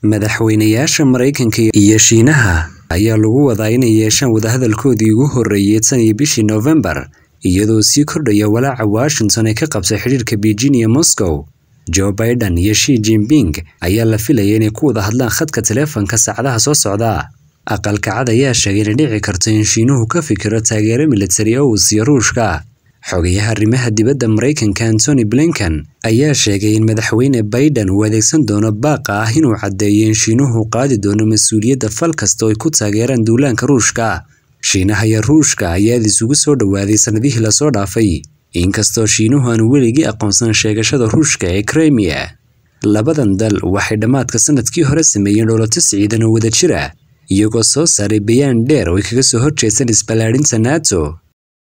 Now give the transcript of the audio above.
Madaxweynayaasha Mareykanka iyo Shiinaha ayaa lagu wadaa inay yeeshaan wadahadalkoodii ugu horreeyay tan iyo bishii Noofembar, iyadoo sii kordhaya walaaca Washington ee ka qabsay xiriirka Beijing iyo Moscow. Joe Biden iyo Xi Jinping ayaa la filayay inay ku wada hadlaan khadka taleefanka saacadaha soo socda. Aqalka Cad ayaa sheegay inay dhici karto in Shiinuhu ka fikiro taageero militari oo uu siiyo Ruushka. Xogayaha arrimaha dibadda Mareykanka Antony Blinken ayaa sheegay in madaxweyne Biden uu adeegsan doono baaqa ah inuu caddeeyo in Shiinuhu qaadi doono mas'uuliyadda fal kasta oo ay ku taageeraan duulaanka Ruushka. Shiinaha iyo Ruushka ayaa aad isugu soo dhowaaday sanadihii la soo dhaafay, inkastoo Shiinuhu aanu weligii aqoonsan sheegashada Ruushka ee Crimea. Labadan dal waxay dhammaadka sanadkii hore sameeyeen dhoolatus ciidan oo wadajir ah, iyagoo soo saaray bayaan dheer oo ay kaga soo horjeestaan isballaarinta NATO.